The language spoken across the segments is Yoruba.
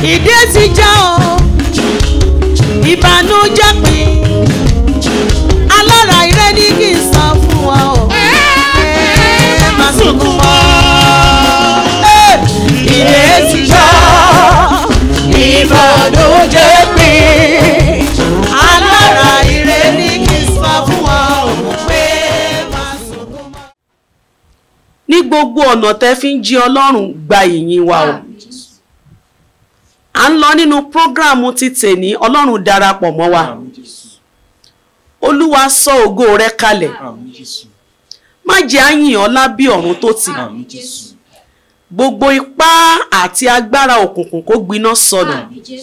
ìdí ti já o ìbànújẹ́ pin alára ire ní kí n sọ fún wa o ẹ má sunkún mọ́ ìdí ti já ìbànújẹ́ pin alára ire ní kí n sọ fún wa o pé má sunkún mọ́. ní gbogbo ọ̀nà tẹ́ fi ń jí ọlọ́run gba ìyìn wa o à ń lọ nínú prógráàmù ti tèní ọlọ́run darapọ̀ mọ́ wa Àmín Jésù. olúwa sọ ògo rẹ kalẹ̀ Àmín Jésù. má jẹ́ àyìn ọ́ lábí ọ̀run tó tì Àmín Jésù. gbogbo ipá àti agbára òkùnkùn kó gbiná sọnù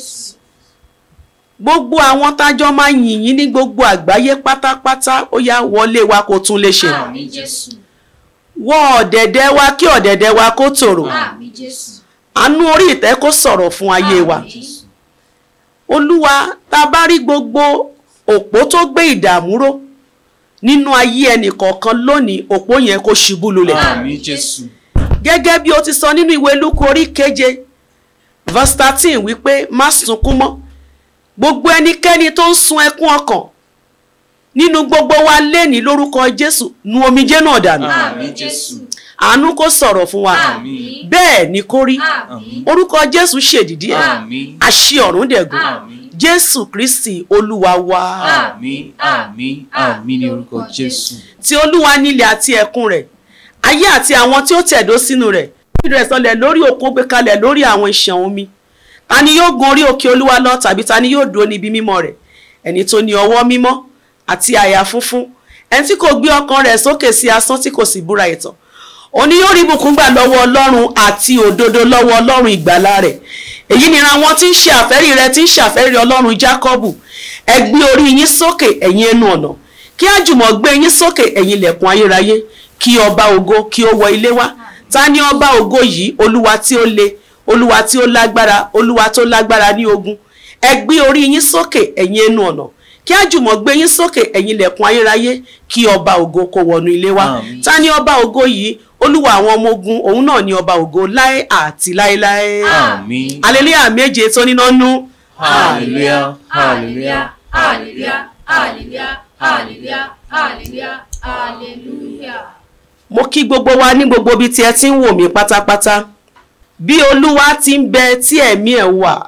gbogbo àwọn tájọ́ máa yìn yín ní gbogbo àgbáyé pátápátá ó yá wọlé wa kó tún lè ṣe Àmín Jésù. wọ ọ̀dẹ̀dẹ̀ wa kí ọ̀dẹ̀dẹ̀ wa kó tòrò Àmín Jésù. àánú orí ìtẹ́ kó sọ̀rọ̀ fún ayé wa Àmín Jésù. olúwa tá a bá rí gbogbo òpó tó gbé ìdààmú ró nínú ayé ẹnìkọ̀ọ̀kan lónìí òpó yẹn kó ṣubú lulẹ̀ Àmín Jésù. gẹ́gẹ́ bí o ti sọ nínú ìwé lúkú orí keje verse thirteen wípé má sunkún mọ́ gbogbo ẹnikẹ́ni tó ń sun ẹkún ọkàn nínú gbogbo wa léni lórúkọ jésù nu omijé náà dànù Àmín Jésù. àánú kó sọ̀rọ̀ fún wa Àmín. bẹ́ẹ̀ ni kó rí Àmín. orúkọ jésù ṣèdìdí ẹ̀ Àmín. àṣì ọ̀run dẹ̀gùn Àmín. jésù kristi olúwa wa Àmín. Àmín. Àmín ní orúkọ Jésù. tí olúwa nílẹ̀ àti ẹ̀kún rẹ̀ ayé àti àwọn tí ó tẹ̀dó sínú rẹ̀ fìdí rẹ̀ sọlẹ̀ lórí òkun gbé kalẹ̀ lórí àwọn ìṣàn omi ta ni yóò gun orí òkè olúwa lọ tàbí ta ni yóò dúró níbi mímọ́ rẹ̀ ẹni tó ní ọwọ́ mímọ́ àti àyà funfun ẹni tí kò gbé ọkàn rẹ̀ sókè sí asán tí kò sì búra ìtàn òní yóò rí ìbùkún gbà lọ́wọ́ ọlọ́run àti òdodo lọ́wọ́ ọlọ́run ìgbàlà rẹ̀ èyí ni ra wọn tí ń ṣe àfẹ́rí rẹ̀ tí ń ṣàfẹ́rí ọlọ́run jákọ́bù ẹ gbé orí yín sókè ẹ̀yin ẹnu ọ̀nà kí àjùmọ̀ gbé yín sókè ẹ̀yin ilẹ̀kùn ayérayé kí ọba ògo kí ó wọ ilé wá ta ni ọba ògo yìí olúwa tí ó le olúwa tí ó lágbára olúwa tó lágbára ní ogun ẹ gbé orí yín sókè ẹ̀yin ẹnu ọ̀nà kí àjùmọ̀ gbé yín sókè ẹ̀yin ilẹ̀kùn ayérayé kí ọba ògo kó wọnú ilé wá Àmín. ta ni ọba ògo yìí olúwa àwọn ọmọ ogun òun náà ni ọba ògo láé àti láéláé Àmín. aleluya méje tó níná nú Hallelujah. Hallelujah. Hallelujah. Hallelujah. Hallelujah. Hallelujah. Hallelujah. mo kí gbogbo wa ní gbogbo ibi tí ẹ ti ń wò mí pátápátá bí olúwa ti ń bẹ tí ẹ̀mí ẹ̀ wà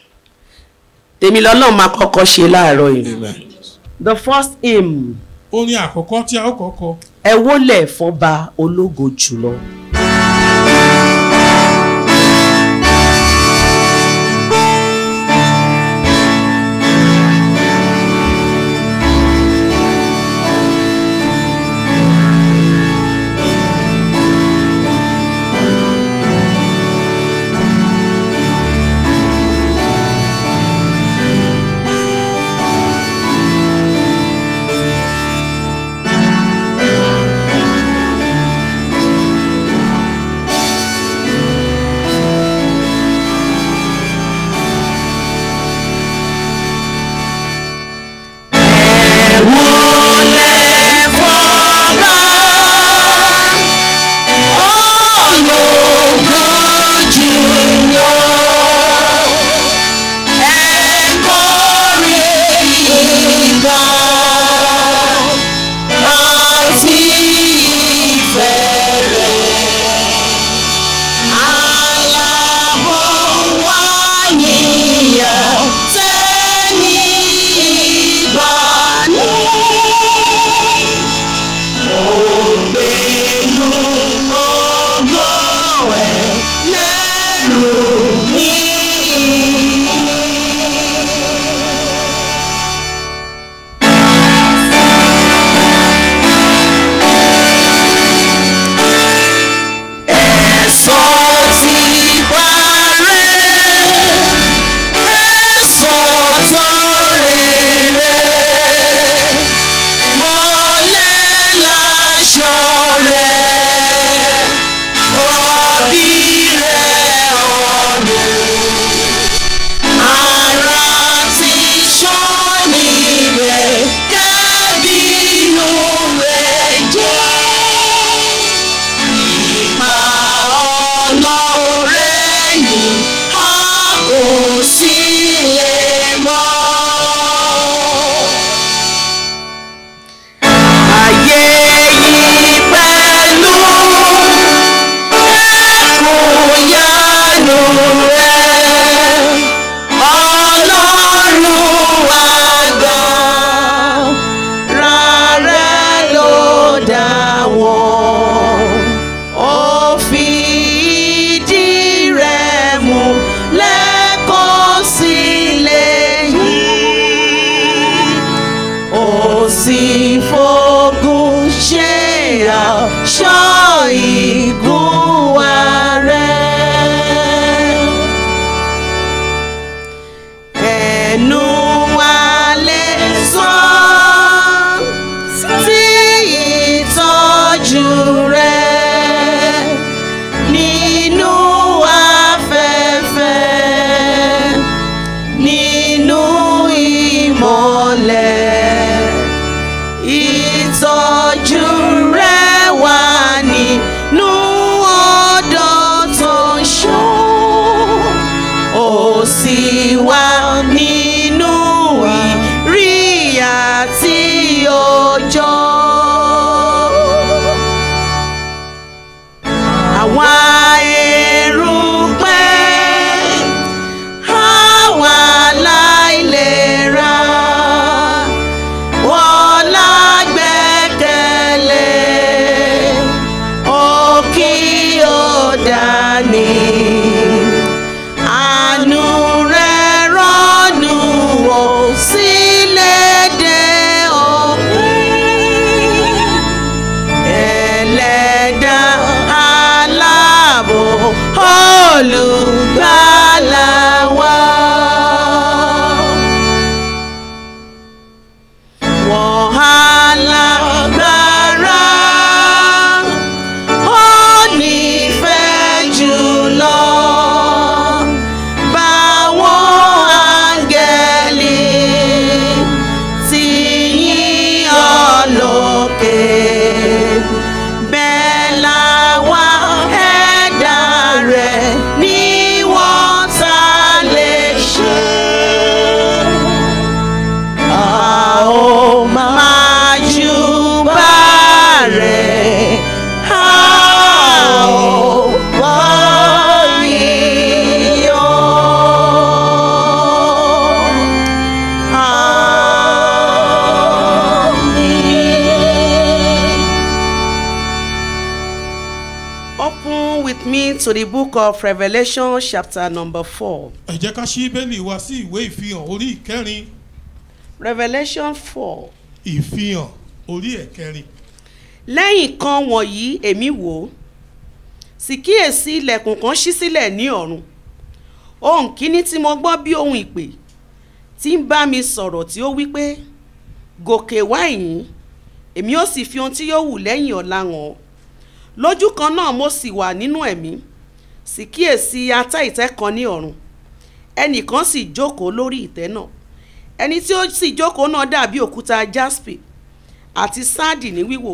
tèmi lọ́lọ́run máa kọ́kọ́ ṣe láàárọ̀ yìí Amen. the first hymn orin àkọ́kọ́ tí a ó kọ́kọ́ ẹ wólẹ̀ fọba ológo jùlọ. Ọlọ́run to the book of Revelation chapter number four. ẹ jẹ́ ká ṣí bẹ́ẹ̀lì wa sí ìwé ìfihàn orí ìkẹrin Revelation four. ìfihàn orí ẹ̀kẹrin lẹ́yìn kan wọ̀nyí èmi wò ó sì kíyèsí ilẹ̀kùn kan ṣí sílẹ̀ ní ọ̀run ohun kíní tí mo gbọ́ bí ohun ìpè tí ń bá mi sọ̀rọ̀ tí ó wí pé gòkè wá ìyìn èmi ó sì fi ohun tí yóò wù lẹ́yìn ọ̀la hàn ọ́ lójú kan náà mo sì wà nínú ẹ̀mí sì kíyèsí atẹ́ ìtẹ́ kan ní ọ̀run ẹnìkan sì jókòó lórí ìtẹ́ náà ẹni tí ó sì jókòó náà dàbí òkúta jaspe àti sáàdì ní wíwò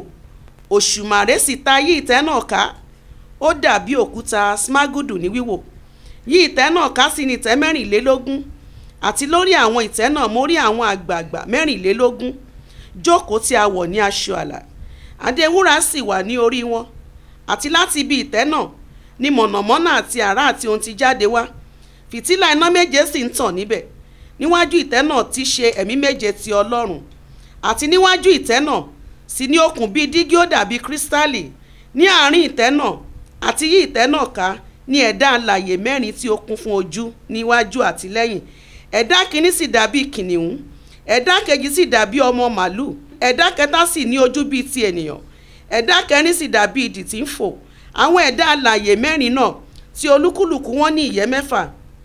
òṣùmàrè sì ta yí ìtẹ́ náà ká ó dàbí òkúta smagudu ní wíwò yí ìtẹ́ náà ká sí ní ìtẹ́ mẹ́rìnlélógún àti lórí àwọn ìtẹ́ náà mo rí àwọn àgbààgbà mẹ́rìnlélógún jókòó tí a wọ̀ ní aṣọ àlà adé wúrà sì wà ní orí wọn àti láti ibi ìtẹ́ náà ni mọ̀nàmọ́ná àti àrá àti ohun ti jáde wá fìtílà iná méje sì ń tàn níbẹ̀ níwájú ìtẹ́ náà ti ṣe ẹ̀mí méje ti ọlọ́run àti níwájú ìtẹ́ náà sì ní okùn bíi dígí ó dàbí kírísítálì ní àárín ìtẹ́ náà àti yí ìtẹ́ náà ká ní ẹ̀dá alàyè mẹ́rin tí ó kún fún ojú níwájú àti lẹ́yìn ẹ̀dá kìíní sì dàbí kìnìún ẹ̀dá kejì sì dàbí ọmọ màlúù ẹ̀dá kẹta sì ní ojú bíi ti ènìyàn ẹ̀dá kẹrin sì dàbí idì tí ń fò àwọn ẹ̀dá alàyè mẹ́rin náà tí olúkúlùkù wọn ní ìyẹ́ mẹ́fà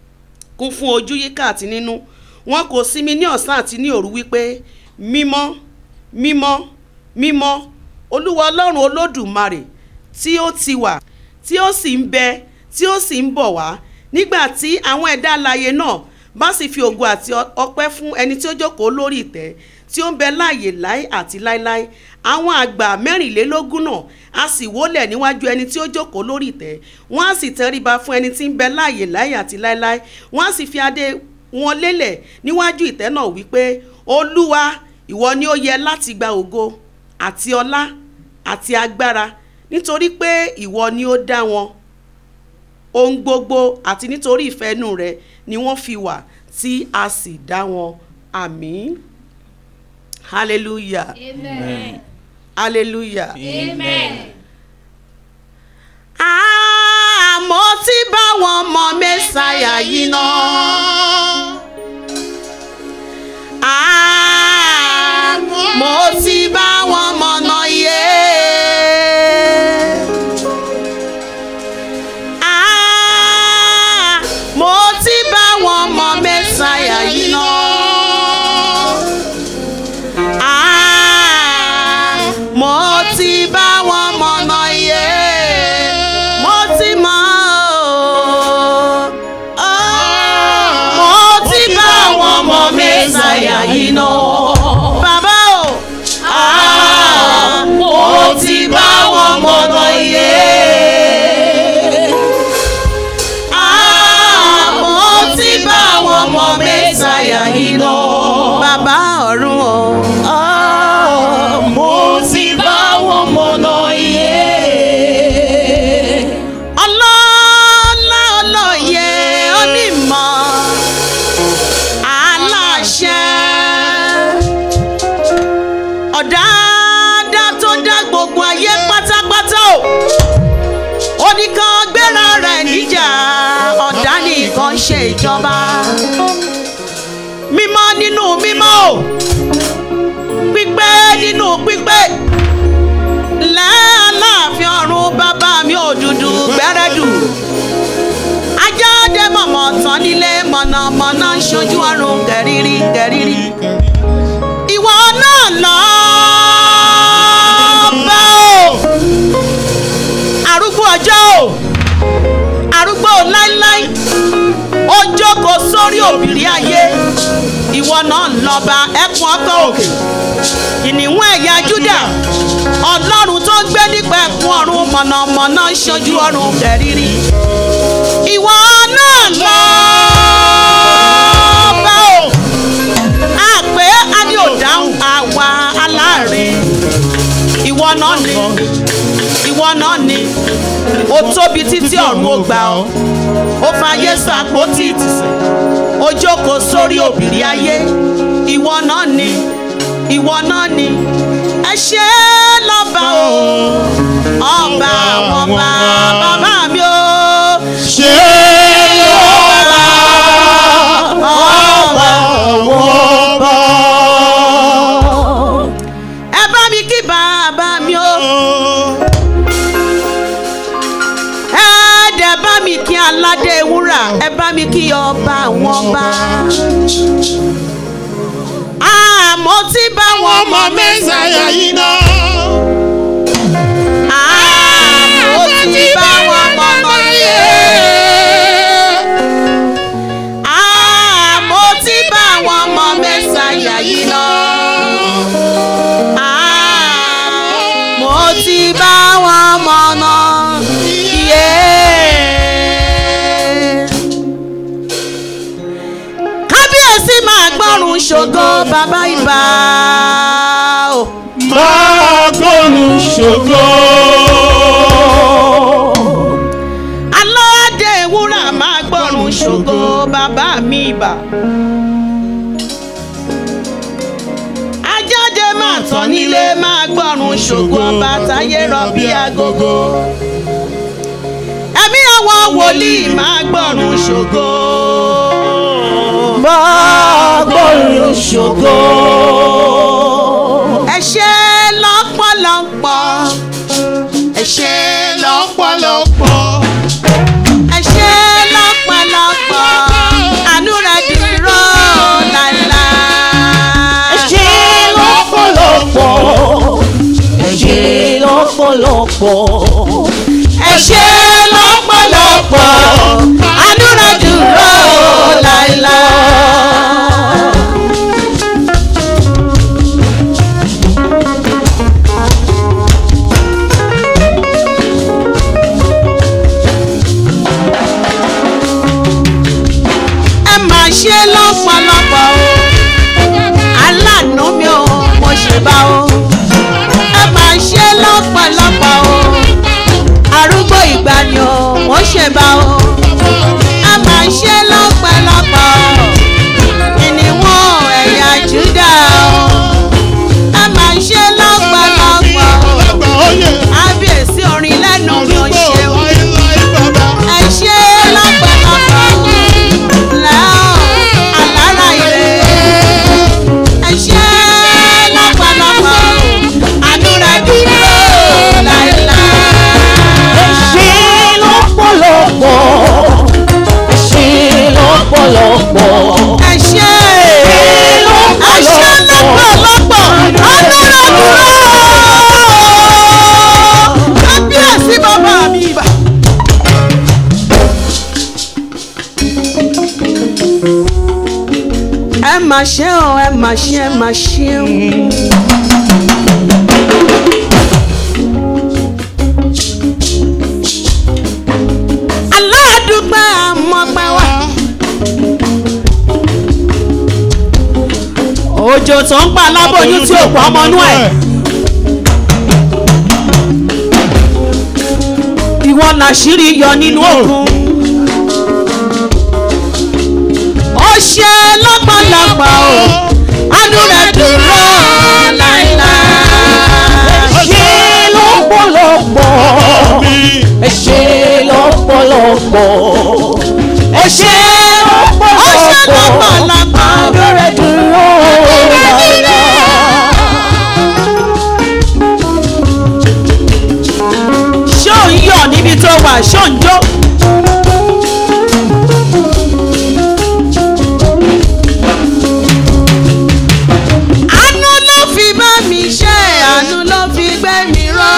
kún fún ojú yíká àti nínú wọn kò sinmi ní ọ̀sán àti ní òru wípé mímọ́ mímọ́ mímọ́ olúwa ọlọ́run olódùmarè tí ó ti wà tí ó sì ń bẹ tí ó sì ń bọ̀ wá nígbà tí àwọn ẹ̀dá alààyè náà bá sì fi ògo àti ọpẹ́ fún ẹni tí ó jókòó lórí ìtẹ́ tí ó ń bẹ láàyè láé àti láéláé àwọn àgbà mẹ́rìnlélógún náà a sì wólẹ̀ níwájú ẹni tí ó jókòó lórí ìtẹ́ wọ́n á sì tẹríba fún ẹni tí ń bẹ láàyè láé àti láéláé wọ́n á sì fi adé wọn lélẹ̀ níwájú ìtẹ́ náà wípé olúwa ìwọ ni ó yẹ láti gba ògo àti ọlá àti agbára nítorí pé ìwọ ni ó dá wọn ohun gbogbo àti nítorí ìfẹ́ inú rẹ ni wọ́n fi wà tí a sì dá wọn àmín hallelujah Amen. hallelujah. Amen. àmọ́ tí báwọn mọ mẹ́sàáyà yìí náà. àmọ́ tí báwọn mọ̀nà yé. àmọ́ tí báwọn mọ mẹ́sàáyà yìí náà. àmọ́ tí báwọn mọ̀nà yé. mo ti mọ̀ ọ́. mo ti báwọn mọ mẹ́sàáyà yìí náà. bàbá o. mo ti báwọn mọ̀nà yé. mo ti báwọn mọ mẹ́sàáyà yìí náà. bàbá ọ̀run o. mo ti báwọn mọ̀nà yé ọlọ́lá ọlọ́yẹ onímọ̀ aláṣẹ ọ̀dáadá tó dá gbogbo ayé pátápátá o oníkan gbéra rẹ̀ níjà ọ̀dá nìkan ṣe ìjọba mímọ́ nínú mímọ́ o pípé nínú pípé lẹ́ẹ̀láàfin ọ̀run bàbá mi òdùdù gbẹ́rẹ́dù ajáde mọ̀mọ́ tán nílé mọ̀nàmọ́ná ń ṣojú ọ̀run kẹ̀rírí kẹ̀rírí ìwọ náà lọ bá o arúgbó ọjọ́ o arúgbó láíláí ó jókòó sórí òbírí ayé ìwọ náà lọ́ba ẹkùn ọkọ̀ òkè kìnìún ẹ̀yà júdà ọlọ́run tó ń gbé nípa ẹ̀kún ọ̀run mọ̀nàmọ́ná ń ṣojú ọ̀run kẹ̀rírí ìwọ náà lọ bá o àpé adé ò dáhùn àwa aláàárín ìwọ náà ni ìwọ náà ni ó tóbi títí ọ̀run ó gbà ọ́ ó fàyè sàpótì ìtìsẹ̀ ó jókòó sórí òbírí ayé ìwọ náà ni ìwọ náà ni ẹ ṣe lọ́ba o ọba àwọn ọba bàbá mi o mi kí ọba wọn bá. àmọ́ tí bá wọn ọmọ mẹ́sàáyà yìí náà. àmọ́ tí bá wọn mọ̀ mọ́ yé. àmọ́ tí bá wọn mọ̀ mẹ́sàáyà yìí náà. àmọ́ tí bá wọn mọ̀ náà. yé. kábíyèsí máa gbọ́rùn ṣògo bàbá ìbà o. máa gbọ́rùn ṣògo. alọ́dẹ wúrà máa gbọ́rùn ṣògo bàbá mi ìbà. ajáde máa tán nílé máa gbọ́rùn ṣògo ọba táyé rọ bí agogo. ẹ̀mí àwọn wòlíì máa gbọ́rùn ṣògo. máa gbọ́rùn ṣògo. ẹ ṣé lọ́pọ̀lọpọ̀ ẹ ṣé lọ́pọ̀lọpọ̀. ẹ ṣé lọ́pọ̀lọpọ̀ àánú rẹ̀ dúró láìláì. ẹ ṣé lọ́pọ̀lọpọ̀. ẹ ṣé lọ́pọ̀lọpọ̀. ẹ ṣé lọ́pọ̀lọpọ̀ àánú rẹ̀ dúró láìláì. ẹ máa ṣe lọ́pọ̀lọpọ̀ o aláàánú mi ò mo ṣe bá o ẹ máa ṣe lọ́pọ̀lọpọ̀ o arúgbó ìgbàanì o mo ṣe bá o ẹ máa ṣe lọ́pọ̀lọpọ̀ ìníwọ̀n ẹ̀yà júdà o ẹ máa ṣe lọ́pọ̀lọpọ̀ o ábíyèsí orin lẹ́nu mi ò ṣe o ẹ ṣe lọ́pọ̀lọpọ̀ lẹ́hìn alára ire ẹ ṣe lọ́pọ̀lọpọ̀ àdúrà dúró láéláé. ẹ ṣé lọ́pọ̀lọpọ̀. ẹ ṣé lọ́pọ̀lọpọ̀. ẹ ṣe lọ́pọ̀lọpọ̀. ẹ ṣe lọ́pọ̀lọpọ̀ àdúrà dúró. kábíyèsí bàbá mi ibà. ẹ mà ṣe o ẹ mà ṣe ẹ mà ṣe o. aládùúgbò àmọ́pẹ́ wa. òjò tó ń pa aláboyún tí ò pọ̀ ọmọnú ẹ̀. ìwọ làṣírí yọ nínú òkun. ó ṣe lọ́pọ̀lọpọ̀ o àánú rẹ̀ dúró láéláé. ẹ ṣé lọ́pọ̀lọpọ̀. ẹ ṣé lọ́pọ̀lọpọ̀. ẹ ṣé ó ṣe lọ́pọ̀lọpọ̀. lọ́pọ̀lọpọ̀ abẹ́rẹ́ dúró láéláé. ṣó ń yọ̀ níbi tó wà ṣó ń jó. àánú ló fi bá mi ṣe àánú ló fi gbé mi ró.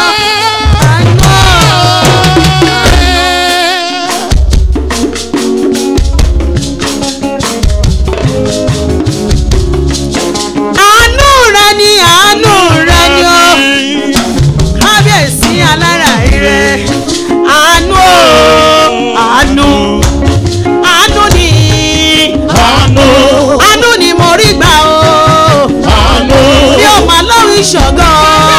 àánú. àánú rẹ ni àánú rẹ ni ó kábíyèsí alára ire àánú o àánú àánú ni àánú ni mo rí gbà o bí o máa lórí ṣọ̀gàn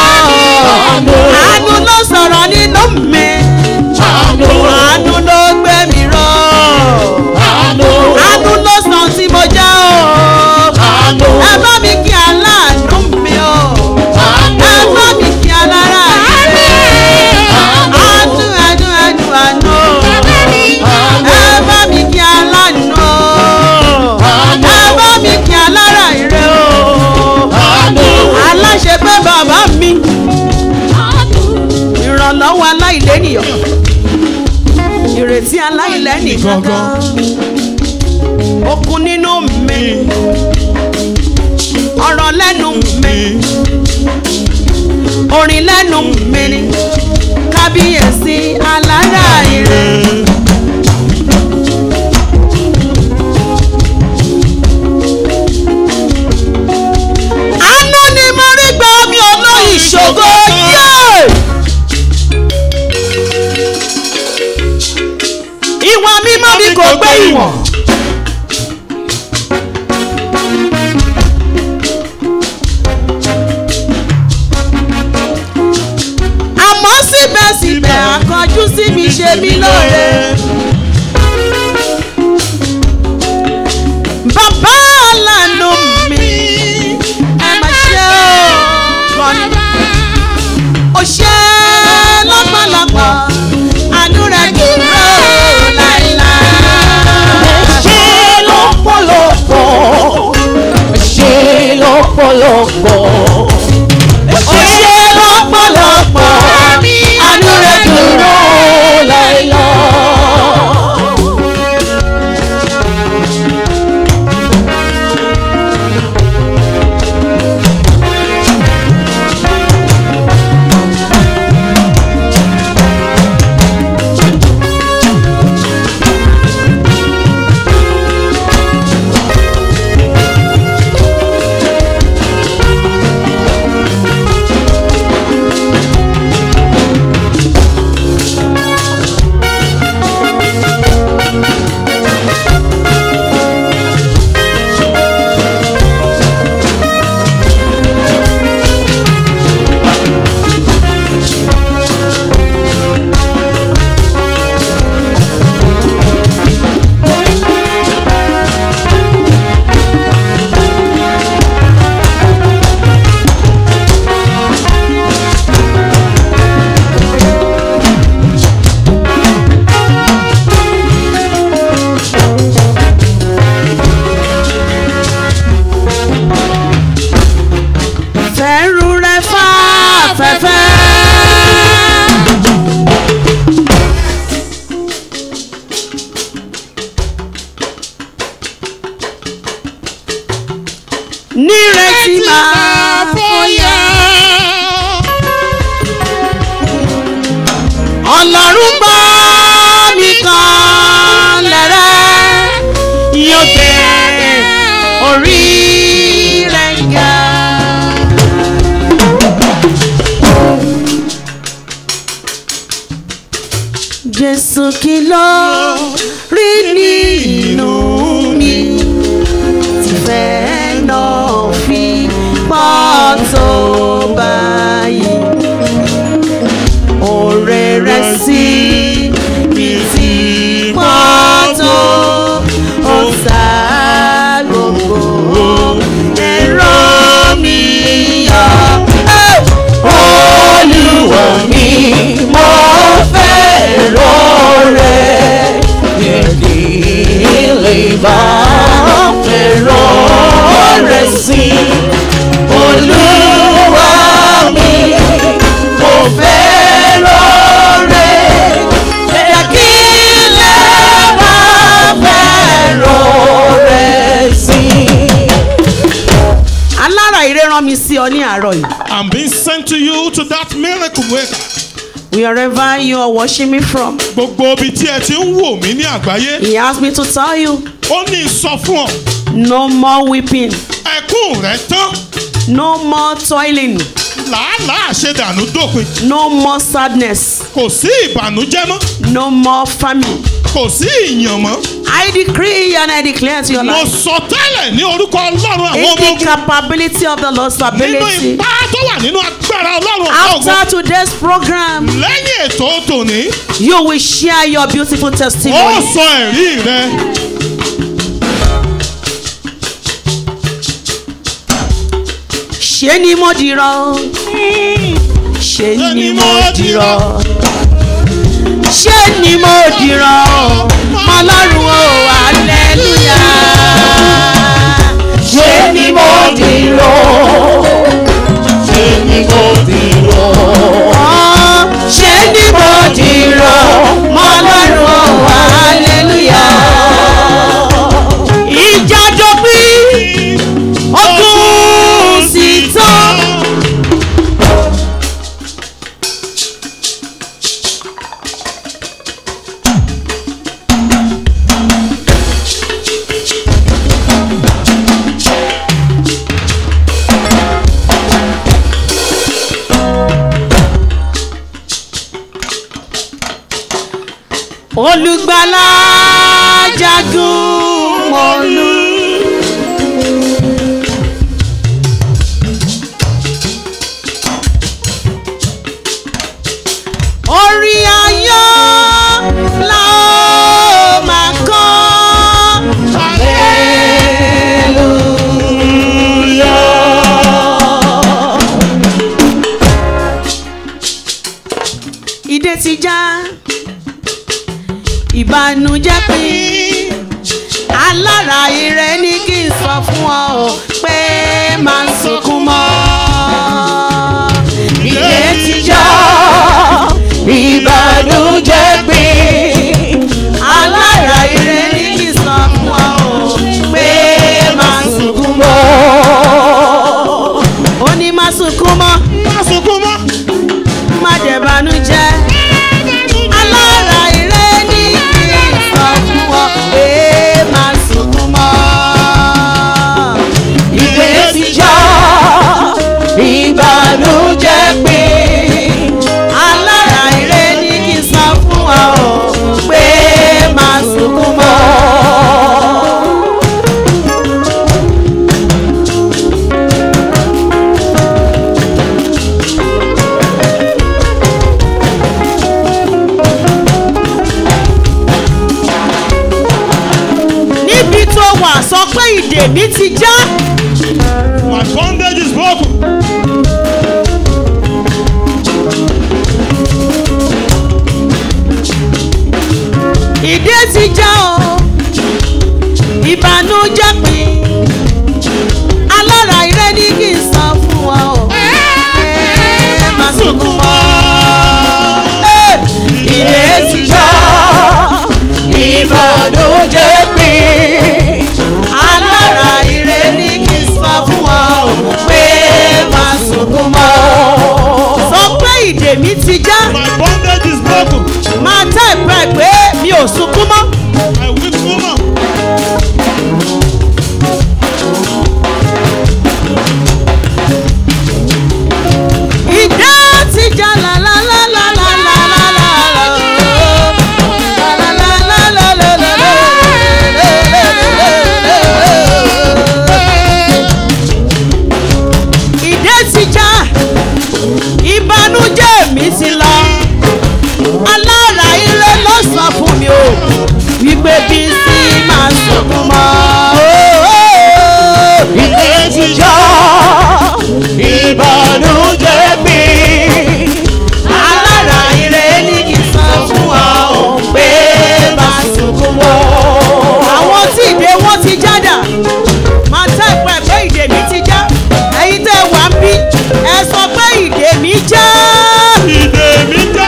àánú ló sọ̀rọ̀ nínú mi àánú ló gbé mi ró àánú ló sàn tí mo jẹ́ o ẹ bá mi kí aláàánú mi o ẹ bá mi kí alára ire àánú àánú àánú àánú ẹ bá mi kí aláàánú ẹ bá mi kí alára ire o aláṣẹ pé bàbá sẹ́ni kankan okun nínú mi ọ̀rọ̀ lẹ́nu mi orin lẹ́nu mi ni kábíyèsí alára ire. àánú ni mo rí gbà mí olóyìn ṣògo yé. ìwọ̀n mímọ́ mi kò gbé ìwọ̀n. àmọ́ síbẹ̀síbẹ̀ àkànjú sí mi ṣe mí lóore. bàbá àlànà mi ẹ má ṣe ó kọ́ni. ó ṣe lọ́pọ̀lọpọ̀ àánú rẹ̀ dúró láìláì. ṣe lọ́pọ̀lọpọ̀ ṣe lọ́pọ̀lọpọ̀ ó ṣe lọ́pọ̀lọpọ̀ àánú rẹ̀ dúró láìláì. fẹ́rù rẹ̀ fà fẹ́fẹ́. nírètí máa fọyà. ọlọ́run gbọ́ mi kan lẹ́rẹ́ yóò gbé orí rẹ̀ ga. Jésù kí ló rí nínú mi tí fẹ́ náà fi pọ̀ tó báyìí. Òrè rẹ̀ sí mi tí pọ̀ tó ó sá gbogbo ẹ̀rọ mi yọ. Olúwa mi mo fẹ́ rọrẹ́ Ìdílé bá fẹ́ràn rẹ̀ sí olúwa mi mo fẹ́ràn rẹ̀ jẹ́ kí lè bá fẹ́ràn rẹ̀ sí. alára ire rán mi sí ọ ní àárọ̀ yìí. I'm being sent to you to that miracle worker. wherever you are watching me from. Gbogbo ibi tí ẹ ti ń wò mí ní àgbáyé, He asked me to tell you ó ní sọ fún ọ, no more weeping, ẹkún rẹ̀ tán, no more toiling, làálàá àṣedànù dópin, no more sadness, kò sí ìbànújẹ́ mọ́, no more famine. kò sí ìyàn mọ́. I decree and I declare to your Mo life sọ tẹ́lẹ̀ ní orúkọ Ọlọ́run àwọn in ọmọ the ogun capability of the Lord's nínú ability. ipá tó wà nínú agbára Ọlọ́run àwọn ogun. After today's program, Lẹ́yìn ètò tòní, you will share your beautiful ó testimony. sọ ẹ̀rí rẹ̀. Ṣé ni mo dìrọ̀? Ṣé ni mo dìrọ̀? Ṣé ni mo dìrọ̀? Ọlọ́run o, hallelujah. ṣé ni mo dìrò ṣé ni mo dìrò Ṣé ni mo dìrọ̀? Ọlọ́run o, hallelujah. olùgbàlà jagun mọ́lú. orí ayọ̀ la ó máa kọ́. ìdè ti já ìbànújẹ́ pín alára ire ní kí n sọ fún ọ o pé máa ń sunkún mọ́. ìdè ti já ìbànújẹ́ pín alára ire ní kí n sọ fún ọ o pé máa ń sunkún mọ́. ó ní má sunkún mọ́ Má sunkún mọ́. má dẹ̀ bànújẹ́. alára ire ní kí n sọ fún ọ pé má sunkún mọ́. ìdè ti já ìbànújẹ́ pé. alára ire ní kí n sọ fún ọ pé má sunkún mọ́. níbi tó wà sọ pé ìdè mi ti já. My bondage is broken. ìdè ti já o ìbànújẹ́ pín alára ire ní kí n sọ fún ọ o ẹ má sunkún mọ́ ìdè ti já ìbànújẹ́ pín alára ire ní kí n sọ fún ọ o pé má sunkún mọ́ sọ pé ìdè mi ti já My bondage is broken. máa tẹ́ ìpẹ́ pé mi ò sunkún mọ́. I weep no more. ìdá ti já la la la la la la la la la la la la la la la ìdá ti já ìbànújẹ́ mi ti lọ alára ire ló sọ fún mi o wípé bí sí máa sunkún mọ́. ìdè ti já ìbànújẹ́ mi. alára ire ní kí n sọ fún ọ ò pé máa sunkún mọ́. àwọn tí ìdè wọn ti jádà máa tẹ́ ìpẹ́ pé ìdè mi ti já ẹ̀yin tẹ́ wà ń bí ẹ sọ pé ìdè mi já. Ìdè mi já.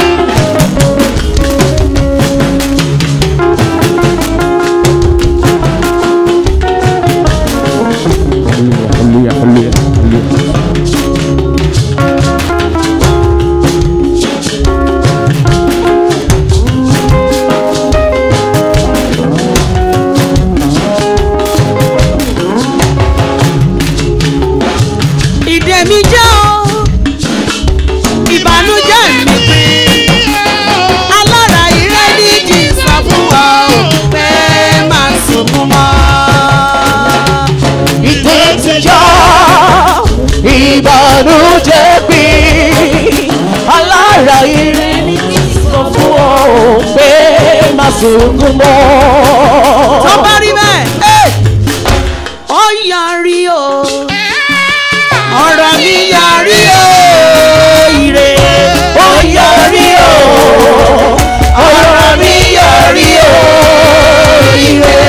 ìdè mi já o ìbànújẹ́ mi pín alára ire ní kí n sọ fún ọ ò pé máa sunkún mọ́. ìdè ti já ìbànújẹ́ pín alára ire ní kí n sọ fún ọ ò pé máa sunkún mọ́. tó bá rí bẹ́ẹ̀ ó yọrí o ọ̀rọ̀ mi yọrí o ire ó yọrí o ọ̀rọ̀ mi yọrí o ire.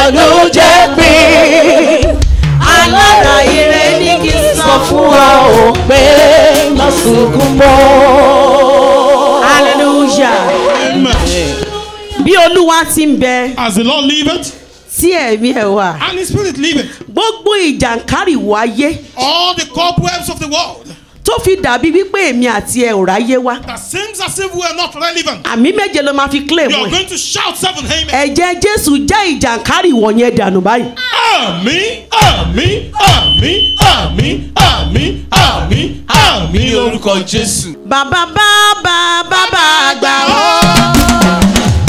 ìbànújẹ́ pín alára ire ní kí n sọ fún ọ ò pé má sunkún mọ́. hallelujah Amen. bí olúwa ti ń bẹ As the Lord liveth tí ẹ̀mí ẹ̀ wà and His Spirit liveth, gbogbo ìjàǹkárìwò ayé all the cobwebs of the world tó fi dàbí wípé èmi àti ẹ ò ráyé wá that seems as if we are not relevant, àmì méje ló máa fi claim you are ẹ going to shout seven amen. ẹ̀jẹ̀ jésù jẹ́ ìjàǹkárìwò yẹn dànù báyìí Àmín, àmín, àmín, àmín, àmín, àmín, àmín ní orúkọ jésù. bàbá bàbá bàbá àgbà ó.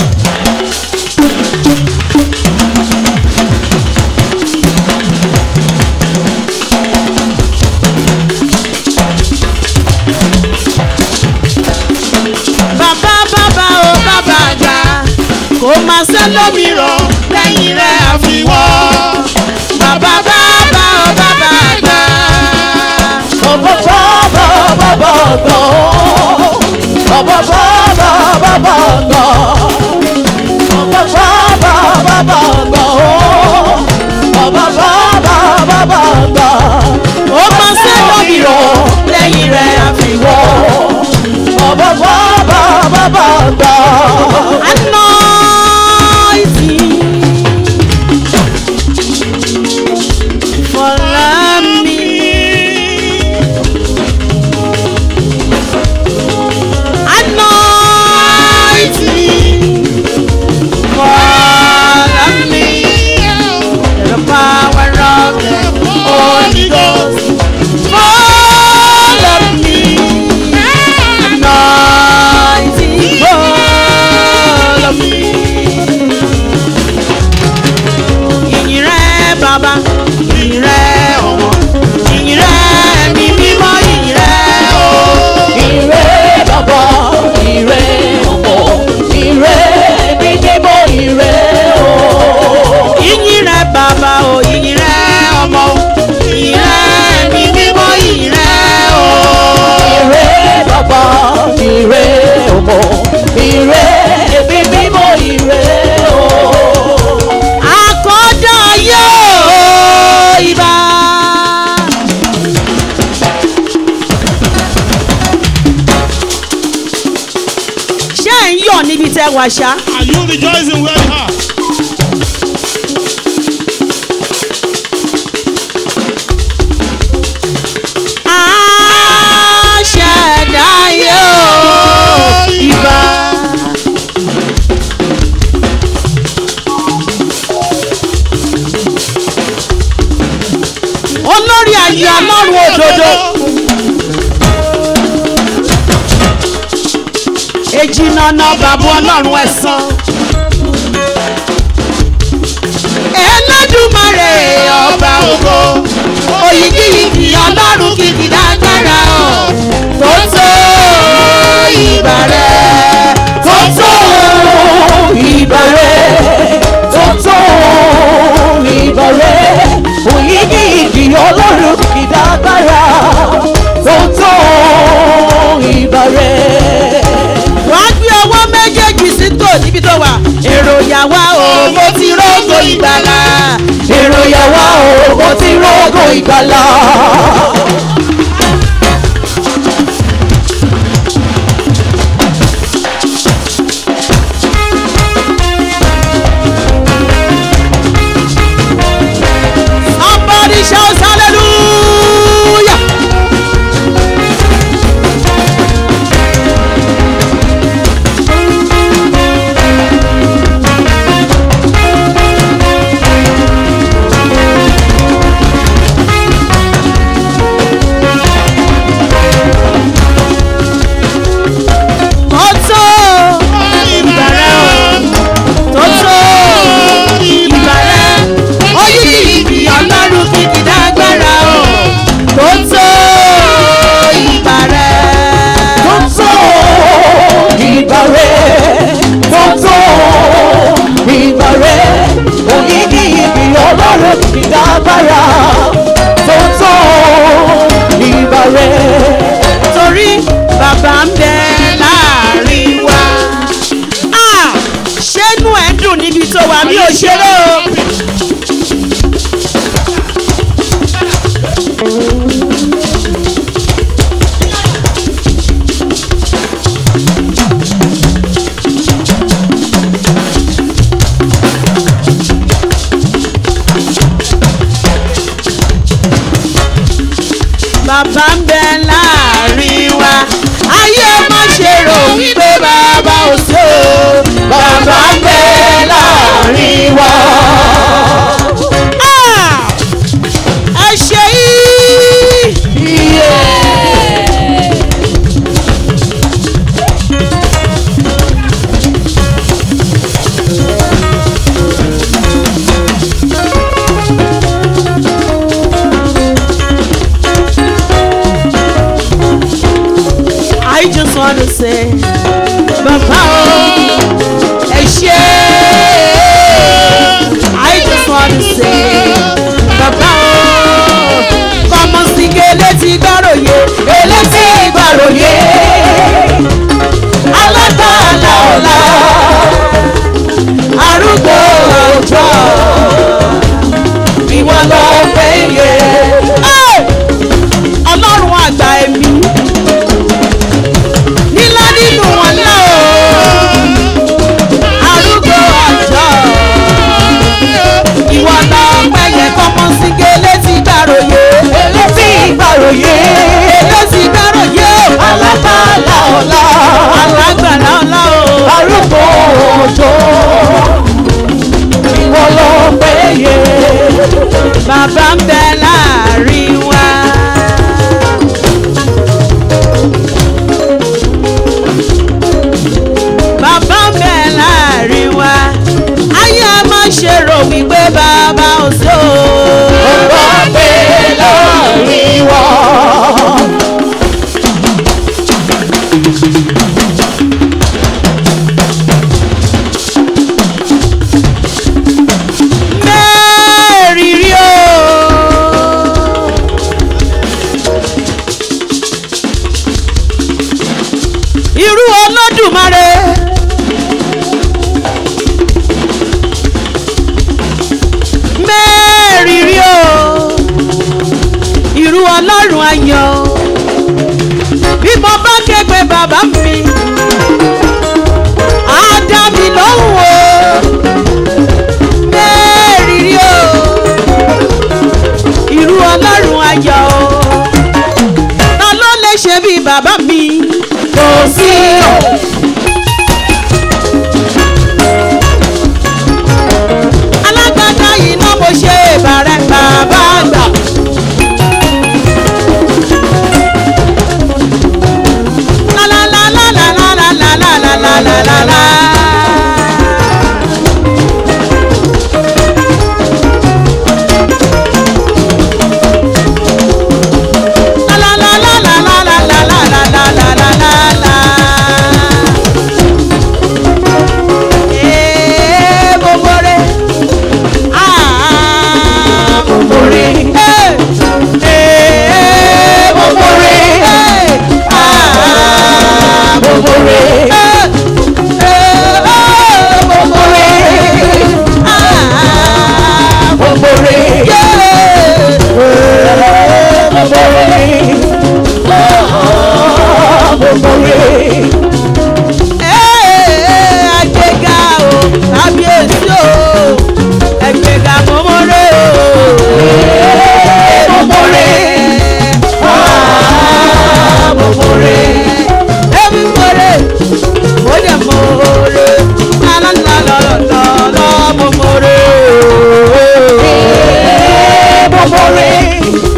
bàbá bàbá ó bàbá àgbà kò má sẹ́lómìíràn lẹ́yìn rẹ̀ àfiwọ́. bàbá bàbá ó bàbá àgbà. Bàbá bàbá bàbá gbọ́. Bàbá bàbá bàbá gbọ́. Bàbá bàbá bàbá gbọ́. Bàbá bàbá bàbá gbọ́. ó má sẹ́lómìíràn lẹ́yìn rẹ̀ àfiwọ́. Bàbá bàbá bàbá gbọ́. anointing follow me. Anointing follow me. The power of the Holy Ghost follow me. Anointing follow me. Ìyìn rẹ̀ bàbá, ìyìn rẹ̀ ọmọ, ìyìn rẹ̀ mi mímọ́, ìyìn rẹ̀ o. Ire bàbá, ire ọmọ, ire mímọ́, ire o. Ìyìn rẹ̀ bàbá o, ìyìn rẹ̀ ọmọ o, ìyìn rẹ̀ mi mímọ́, ìyìn rẹ̀ o. Ire bàbá, ire ọmọ, ire ẹbí mímọ́, ire o. Àkọ́dá yóò ibà. Ṣé ẹ̀ ń yọ̀ níbi tẹ́ wà ṣá? Are you rejoicing where you are? Àṣẹ̀dá yóò ibà. Olórí ayé ọlọ́run òdodo. Èjì nànà bàbá ọlọ́run ẹ̀sán. Ẹlẹ́dùmarè ọba ògo. Oyìgíyìgì ọlọ́run kìkì dágbára ọ̀. Tó tó ìbà rẹ̀. Tó tó Ìbẹ̀rẹ̀ tuntun ìbẹ̀rẹ̀ òyìnbí ìdí ọlọ́run ìdágbára tuntun ìbẹ̀rẹ̀. wàá gbé ọwọ́ méjèèjì sí tò níbi tó wà. èrò yàwá o mo ti rógò ìgbàlà. èrò yàwá o mo ti rọ́gò ìgbàlà. somebody shout hallelujah. níbi tó wà mí ò ṣeré o. bàbá ń bẹ láàrin wa ayé má ṣe rò wípé bàbá ò sí o bàbá ń bẹ láàrin wa. Ah! ẹ ṣe yìí. I just want to say, Bàbá o, ẹ ṣé. I just want to say, Bàbá o, kọ́mọ sí ké létí gbàròyé, elétí gbàròyé. Alágbàlá ọ̀la, arúgbó ọjọ́, ìwọ lọ péye. Ọlọ́run àgbà ẹ̀mí nílá nínú wọn náà o arúgbó àjọ ìwọ lọ pẹyẹ kọmọ sí ké létí gbàròyé létí gbàròyé létí gbàròyé o alágbàlá ọlá alágbàlá ọlá o arúgbó òjò ìwọ lọ pẹyẹ bàbá ń bẹ láàrin wa. bàbá ń bẹ láàrin wa ayé a máa ṣe rò wípé bàbá ò sí o. bàbá ń bẹ láàrin wa. mẹ́rìírí o. irú olódùmarè. mẹ́rìírí o irú ọlọ́run ayọ̀ bí mo bá ké pe bàbá mi á dá mi lóhùn o mẹ́rìírí o irú ọlọ́run ayọ̀ o ta ló lè ṣe bí bàbá mi kò sí o. alágbádá yìí náà mo ṣe ìbàrẹ̀ bàbá àgbà. La la la la la la la la la la la la la. La la la la la la la la la la la la la la la. Eh, bobore. Ah, bobore. Eh, eh, bobore. Eh, ah, bobore. Eh, eh, oh, bobore. Ah, bobore. Yeah. Eh, bobore. Oh, bobore ẹgbẹ́ga o kábíyèsí o ẹgbẹ́ga mọ́mọ́rẹ́ o mọ́mọ́rẹ́ mọ́mọ́rẹ́ ẹbí mọ́rẹ́ mọ́jẹ̀ mọ́rẹ́ lálálálálálá mọ́mọ́rẹ́ mọ́mọ́rẹ́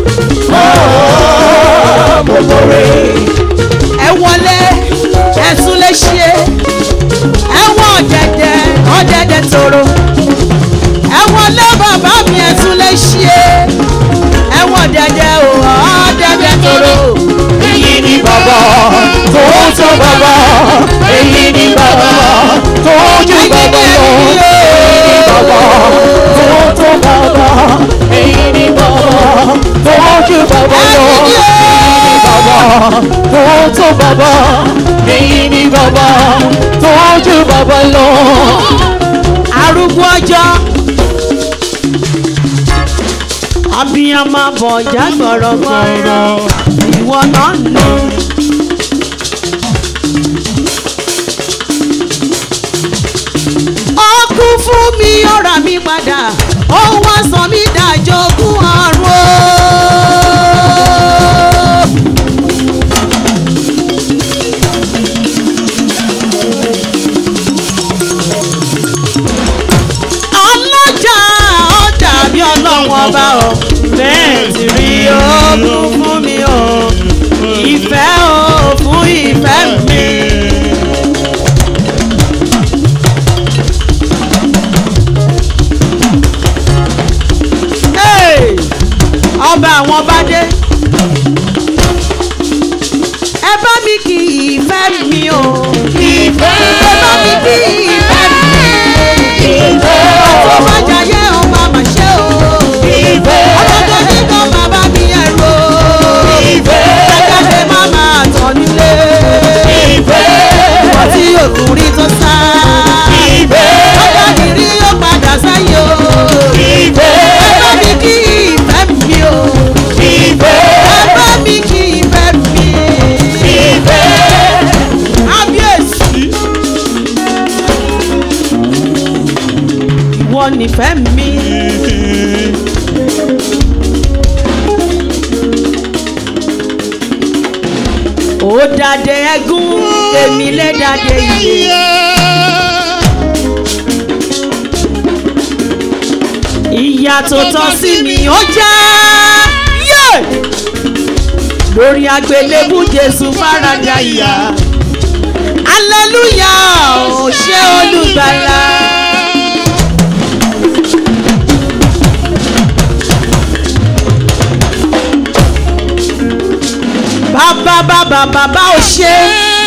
mọ́mọ́rẹ́ ẹ wọlé ẹ̀sùn lè ṣe ẹ̀wọ̀n ọ̀dẹ̀dẹ̀ ọ̀dẹ̀dẹ̀ tòrò ẹ̀wọ̀n lé bàbá mi ẹ̀sùn lè ṣe ẹ̀wọ̀n ọ̀dẹ̀dẹ̀ ò ọ̀dẹ̀dẹ̀ tòrò. èyí ni bàbá tó tó bàbá èyí ni bàbá tó ju bàbá lọ èyí ni bàbá tó tó bàbá èyí ni bàbá tó ju bàbá lọ èyí ni bàbá tó tó bàbá èyí ni bàbá tó ju bàbá lọ. arúgbó ọjọ́ abiyamọ bọ̀já gbọ̀rọ̀gbọ̀rọ̀ ìwọ náà ní. ó kú fún mi ó rà mí padà ó wá sọ mí dàjogún ọ̀run o. ọlọ́jà ó dàbí ọlọ́run ọba o bẹ́ẹ̀ ti rí ogun fún mi o ìfẹ́ o fún ìfẹ́ mi. Hey! ọba àwọn ọba dé ẹ bá mi kí ìfẹ́ mi o ìfẹ́ ẹ bá mi kí ìfẹ́ mi ìfẹ́ ọ̀tún bá jayé o máa mà ṣe o ìfẹ́ ọlọ́dún ní kan máa bá mi ẹ̀rọ ìfẹ́ ẹ̀kẹ́dẹ̀ máa máa tọ̀ nílé ìfẹ́ ọtí òkùnrin tó sá ìfẹ́ ọjọ́ ìrí yóò padà sáyé o ìfẹ́ ẹ bá mi kí ìfẹ́ mi o ìfẹ́ ẹ bá mi kí ìfẹ́ mi ìfẹ́ kábíyèsí. ìwọ nífẹ̀ẹ́ mi. ó dàdé ẹgún èmi lè dàdé iye. ìyà tó tọ́ sí mi ó jẹ́ yé lórí agbélébú jésù fárádà ìyà aleluya ò ṣe olùgbàlà. bàbá bàbá bàbá ò ṣe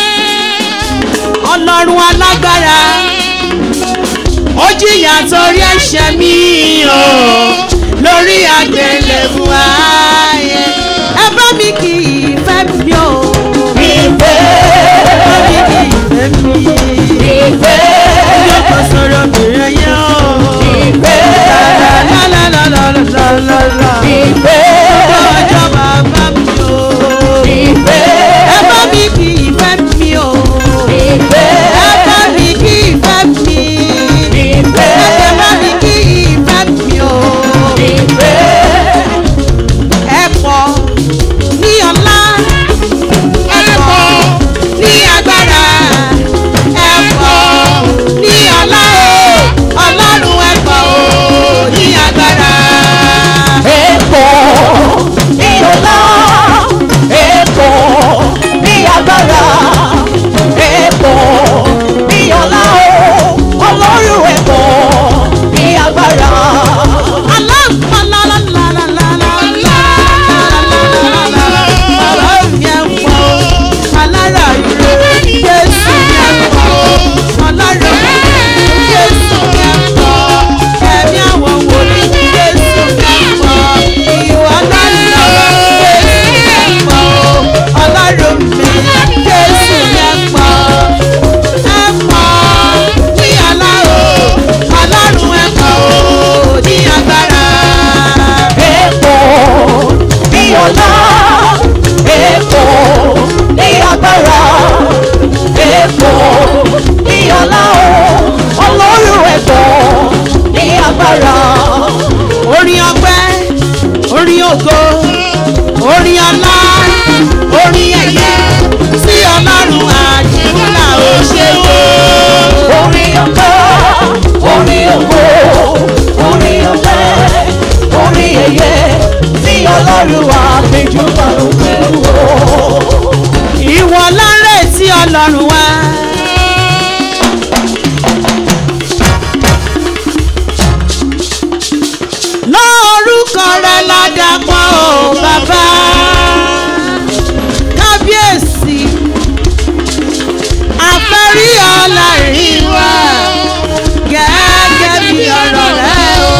ọlọ́run alágbára ó jìyà torí ẹ̀ṣẹ̀ mi o lórí àgbélébù ayé ẹ bá mi kí ìfẹ́ mi o ìfẹ́ ẹ bá mi kí ìfẹ́ mi ìfẹ́ yóò kọ́ sọ̀rọ̀ mìíràn yẹn o ìfẹ́ lálálálálálálá ìfẹ́ ọjọ́ bàbá mi o ìfẹ́ ẹ bá mi kí ìfẹ́ mi o ìfẹ́ ẹ bá mi kí ìfẹ́ mi ìfẹ́ ẹ bá mi kí ìfẹ́ mi o ìfẹ́ ẹ pọ̀ ní ọlá ẹ pọ̀ ní agbára ẹ pọ̀ ní ọlá o ọlọ́run ẹ pọ̀ o ní agbára. Epo ní ọlá, epo ní agbára, epo ní ọlá o, ọlọ́run epo ní agbára. Epo ní ọlá, epo ní agbára, epo ní ọlá o, ọlọ́run epo ní agbára. orin ọpẹ́ orin ògo orin ọlá orin ẹ̀yẹ sí ọlọ́run àdìmúlà ó ṣe wò. Orin ọpẹ́, orin ògo, orin ọpẹ́, orin ẹ̀yẹ tí ọlọ́run wà péjú bàrún pẹ̀lú o. ìwọ lárẹ̀ tí ọlọ́run wá. lórúkọ rẹ ládàpọ̀ o bàbá kábíyèsí àfẹ́rí ọlọ́rin wá gẹ́gẹ́ bí ọ̀rọ̀ rẹ o.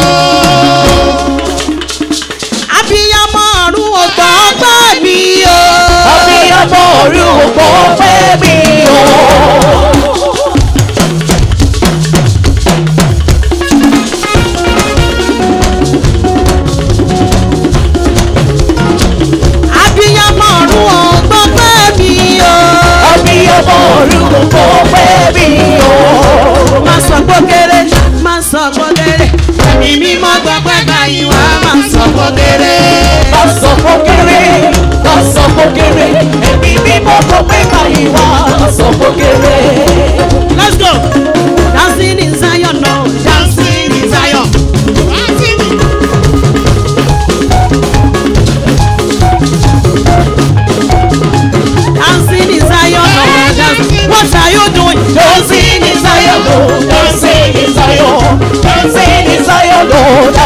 abiyamọ ọ̀run ò gbọ́ gbọ́ mi o. Abiyamọ orí òpó pẹ́ mi o.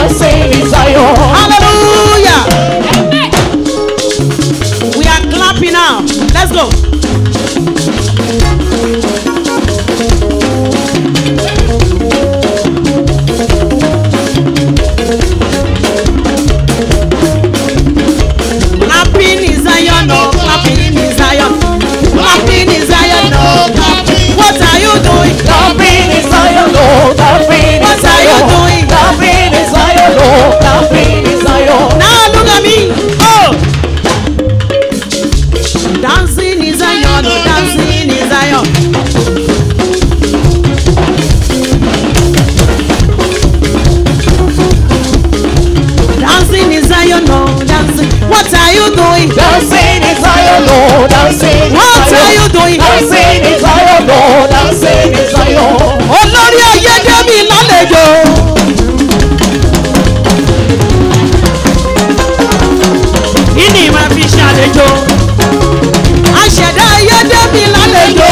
dancing in Zion. Hallelujah. We are clapping now. Let's go. Clapping in Zion, no clapping in Zion. Clapping in Zion, no clapping. What are you doing? Clapping in Zion, oh, clapping in What are you Zion. doing? Clapping in Zion, oh, clapping in Zion. Now look at me. Oh. Dancing in Zion, oh, dancing in Zion. Dancing in Zion, oh, dancing. What are you doing? Dancing in Zion, oh, dancing in What Zion. are you doing? Dancing in Zion, oh, dancing in Zion. Olórí ayé dé mi lálejò. Ìní máa fi ṣàlejò. Aṣẹ̀dá ayé dé mi lálejò.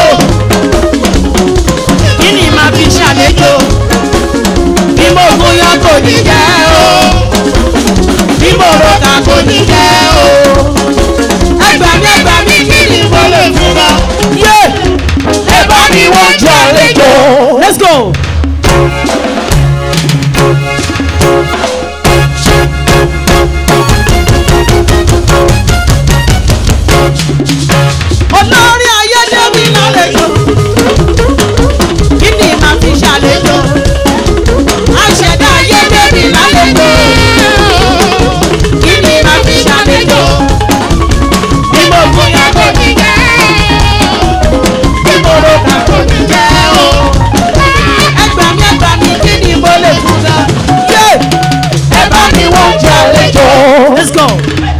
Ìní máa fi ṣàlejò. Bí mo gúnyán kò ní jẹ́ o. Bí mo rọ̀kà kò ní jẹ́ o. Ẹgbàá mi ẹgbàá mi kí ni mo lè fún wa? Yé! Ẹ bá mi wọ́n jẹ́ àlejò. Let's go. olórí ayédèmí lálejò kí ni màá fi ṣàlejò àṣẹdá ayédèmí lálejò kí ni màá fi ṣàlejò bí mo bóyá kò ní jẹ́ bí mo rò kà kò ní jẹ́ o ẹgbà mi ẹgbà mi kí ni mo lè fún ga yé ẹ bá mi wọ́n jẹ́ àlejò. let's go.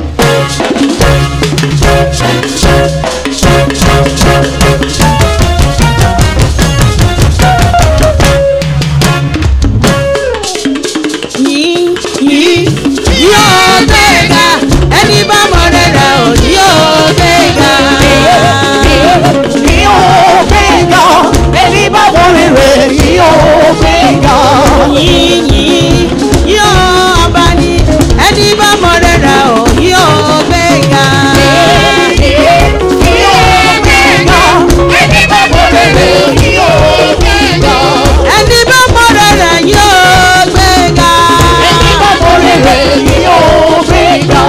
yìí yìí yóò gbéga ẹni bá mọ rẹ̀rẹ̀ ò yóò gbéga. Ní o gbéga, ẹni bá wọlé rẹ̀ ní o gbéga. yìí yìí yóò ọba ní ẹni bá mọ rẹ̀rẹ̀ ò yóò gbéga. Ní o gbéga, ẹni bá wọlé rẹ̀ ní o gbéga. ẹni bá mọ rẹ̀rẹ̀ yóò gbéga. Ẹni bá wọlé rẹ̀ ní o gbéga.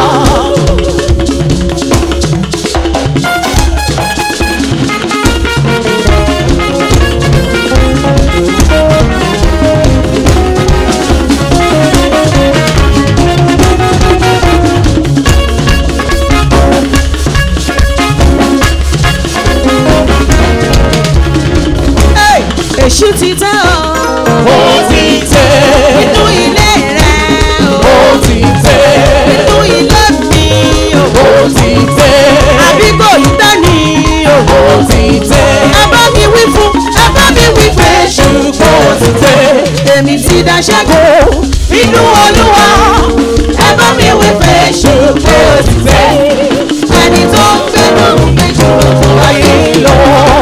Hey, èṣù ti tẹ́ ọ Ó ti tẹ́, nínú ilé rẹ̀ o ó ti tẹ́, nínú ilé mi o ó ti tẹ́, àbígbò yìí tẹ́ ni o. ó ti tẹ́. ẹ bá mi wí fún ẹ bá mi wí pé Ṣùgbọ́n ó ti tẹ́. èmi ti dá ṣẹ́gun nínú olúwa ẹ bá mi wí pé ṣùgbọ́n ó ti fẹ́ ẹni tó ń gbé lóhùn méjì lójú ayé lọ.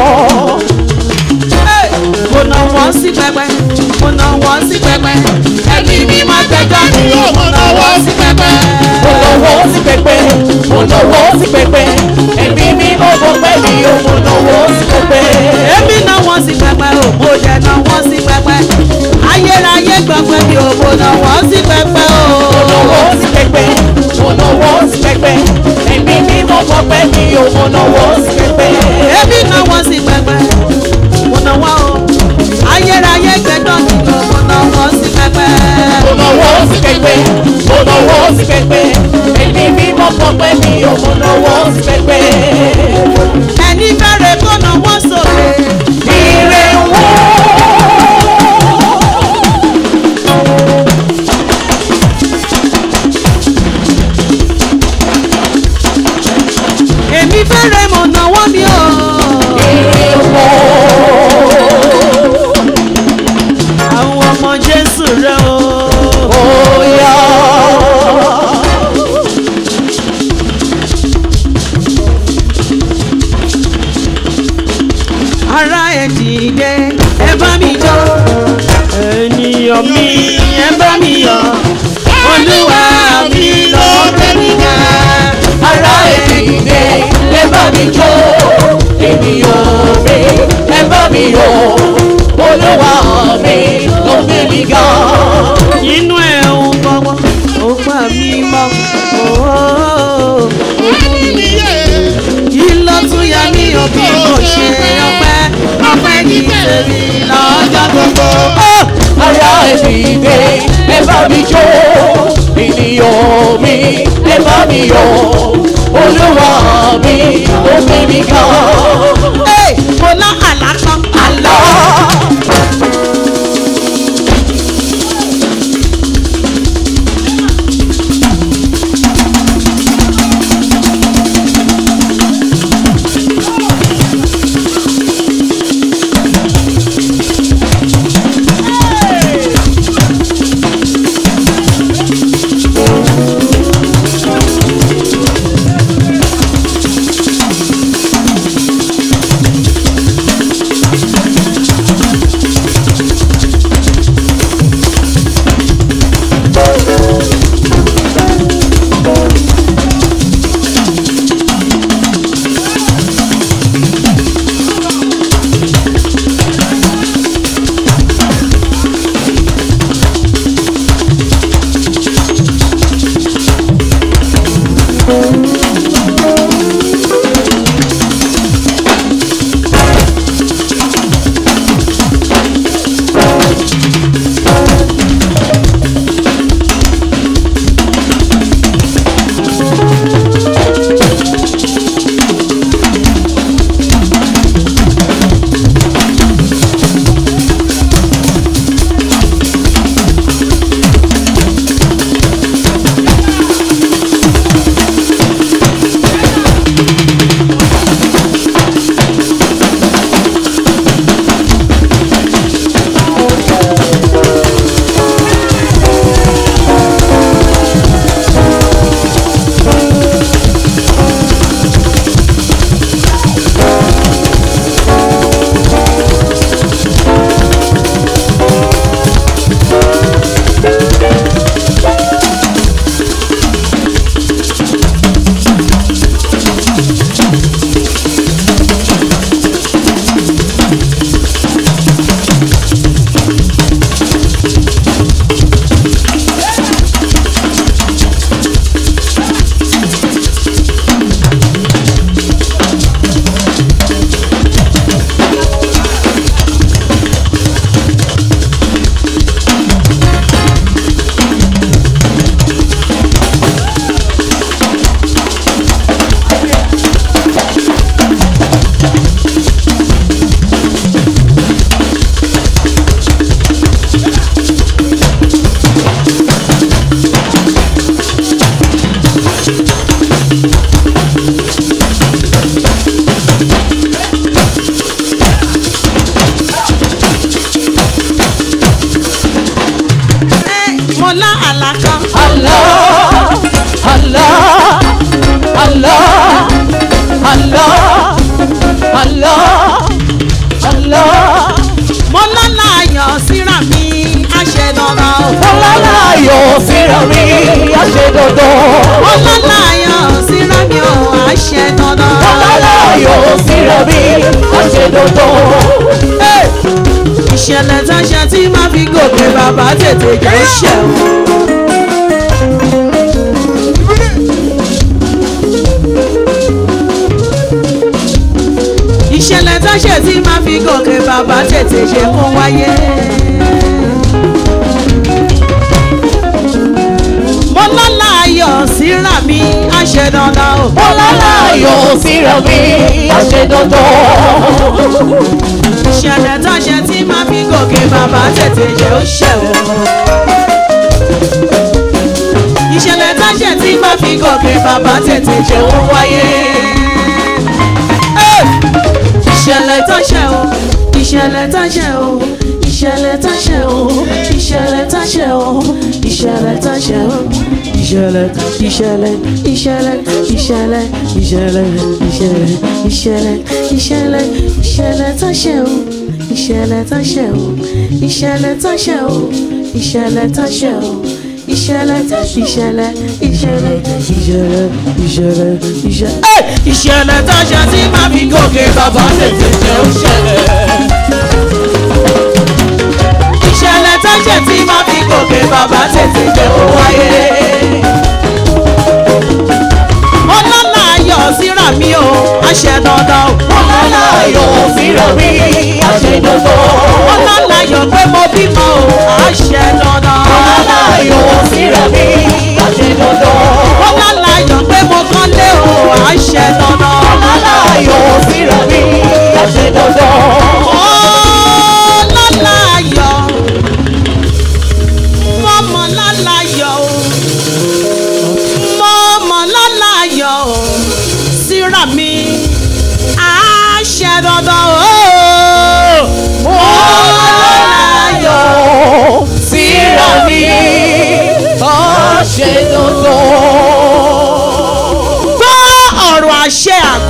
Hey! mo nà wọ́n sí pẹpẹ mo nà wọ́n sí pẹpẹ ẹbí mi máa gbẹjọ́ mi ò mo nà wọ́n sí pẹpẹ. Mo lọ́wọ́ sí pẹpẹ, mo lọ́wọ́ sí pẹpẹ, ẹ̀mí mi ló mọ pé mi ò mo lọ́wọ́ sí pẹpẹ. èmi náà wọ́n sí pẹpẹ o mo jẹ náà wọ́n sí pẹpẹ ayérayé gbọ̀ngbẹ́ mi ò mo náà wọ́n sí pẹpẹ o. Mo lọ́wọ́ sí pẹpẹ, mo lọ́wọ́ sí pẹpẹ, ẹ̀mí mi ló mọ pé mi ò mo lọ́wọ́ sí pẹpẹ. èmi náà wọ́n sí pẹpẹ mo náà wọ́n o ayérayé gbẹ̀dọ̀ mi ò mo náà wọ́n sí pẹpẹ. Mo lọ́wọ́ sí pẹpẹ, mo lọ́wọ́ sí pẹpẹ, ẹ̀mí mi ló mọ pé mi ò mo lọ́wọ́ sí pẹpẹ. ẹni bẹ̀rẹ̀ kó náà wọ́n sókè. Ire wọ́. mi jó ènìyàn mi ẹ bá mi yọ olúwa mi ó gbé mi ga. mo lá àlá kan. àlá. mo lá àlá kan. Allah, Allah, Allah, Allah, Allah, Allah. mo lọ́la ayọ̀ síra mi àṣẹ dandan o. Ọlọ́lá ayọ̀ síra mi, a ṣe dandan. mo lọ́la ayọ̀ síra mi o àṣẹ dandan. Ọlọ́lá ayọ̀ síra mi, a ṣe dandan. ìṣẹ̀lẹ̀ tó ṣe tí má fi gòkè bàbá tètè jẹ́ ṣẹ̀wọ̀n. ìṣẹ̀lẹ̀ tó ṣe tí má fi gòkè bàbá tètè ṣe kó wáyé. mo lọ́la ayọ̀ síra mi àṣẹ dandan o. Ọlọ́lá ayọ̀ síra mi, a ṣe dandan. ìṣẹ̀lẹ̀ tó ṣe tí má fi gòkè bàbá tètè jẹ́ ó ṣẹ̀wọ̀n. ìṣẹ̀lẹ̀ tó ṣe tí má fi gòkè bàbá tètè jẹ́ ó wáyé. Ẹ́! ìṣẹ̀lẹ̀ tó ṣe o ìṣẹ̀lẹ̀ tó ṣe o ìṣẹ̀lẹ̀ tó ṣe o ìṣẹ̀lẹ̀ tó ṣe o ìṣẹ̀lẹ̀ tó ṣe o ìṣẹ̀lẹ̀ ìṣẹ̀lẹ̀ ìṣẹ̀lẹ̀ ìṣẹ̀lẹ̀ ìṣẹ̀lẹ̀ ìṣẹ̀lẹ̀ ìṣẹ̀lẹ̀ ìṣẹ̀lẹ̀ ìṣẹ̀lẹ̀ tó ṣe o ìṣẹ̀lẹ̀ tó ṣe o ìṣẹ̀lẹ̀ tó ṣe o ìṣẹ̀lẹ̀ tó ṣe o ìṣẹ̀lẹ̀ ìṣẹ̀lẹ̀ ìṣẹ̀lẹ̀ ìṣẹ̀lẹ̀ ìṣẹ̀lẹ̀ ìṣẹ̀lẹ̀ Ẹ́! ìṣẹ̀lẹ̀ tó ṣe tí máa fi gòkè bàbá tètè jẹ́ ó ṣẹlẹ̀. ìṣẹ̀lẹ̀ tó ṣe tí máa fi gòkè bàbá tètè jẹ́ ó wáyé. ọlọ́lá ayọ̀ síra mi o àṣẹ dandan o. Ọlọ́lá ayọ̀ síra mi, a ṣe dandan. ọlọ́lá ayọ̀ pé mo bímọ o àṣẹ dandan. Ọlọ́lá ayọ̀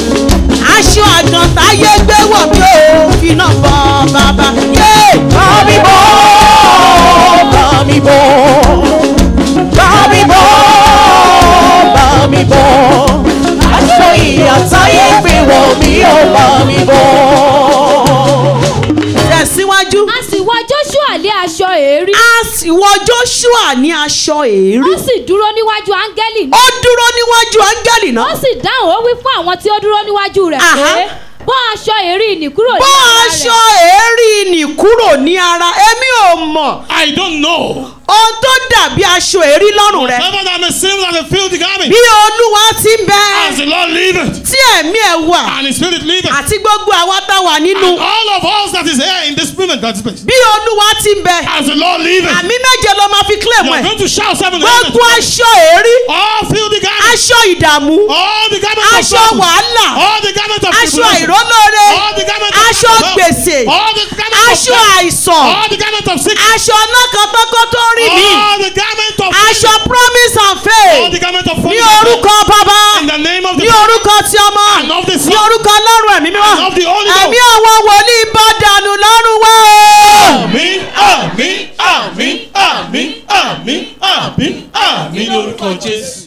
aṣọ àgàn táyé gbé wọ̀ mí ò fi náà bọ́ bàbá yé bá mi bọ́ bá mi bọ́ bá mi bọ́ bá mi bọ́ aṣọ ìyà táyé gbé wọ̀ mí ò bá mi bọ́. tẹ̀síwájú a sì wọ joshua lé aṣọ èérí a sì wọ joshua ní aṣọ èérí ó sì dúró níwájú áńgẹ́lì ó náà dúró níwájú áńgẹ́lì ó náà sì dáhùn ó wí fún àwọn tí ó dúró níwájú rẹ̀ pé Aha. bọ́ aṣọ èérí nì kúrò ní bọ́ ara aṣọ rẹ̀ èérí nì kúrò ní ara èmi ò mọ̀ I don't know. ohun tó dàbí aṣọ èérí lọ́rùn rẹ̀ Whatever that may seem like a filthy garment, bí olúwa ti ń bẹ as the Lord liveth, tí ẹ̀mí ẹ̀ wà and His Spirit liveth, àti gbogbo àwa tá a wà nínú and all of us that is here in this moment, that is place, bí olúwa ti ń bẹ as the Lord liveth, àmì méje ló máa fi kílẹ̀ you mọ́ are ẹ̀ going to shout seven gbogbo amen. aṣọ èérí All filthy garments, aṣọ ìdààmú all the garments of aṣọ trouble, wàhálà all the garments of aṣọ tribulation, àìrólóore all the garments of aṣọ wealth, gbèsè all the garments of aṣọ death, àìsàn all the garments of sickness, aṣọ ọlọ́kọ̀ọ́kọ́ tó rí mi all the garments of aṣọ promise and all faith the garments of ní fornication. orúkọ bàbá In In the name of the ní orúkọ ti ọmọ And of the Son. ní orúkọ ọlọ́run ẹ̀mí mímọ́ And of the Holy Ghost. ẹ̀mí àwọn wòlíì bá dànù lọ́rùn wá o. Àmín, àmín, àmín, àmín, àmín, àmín, àmín lórúkọ Jésù.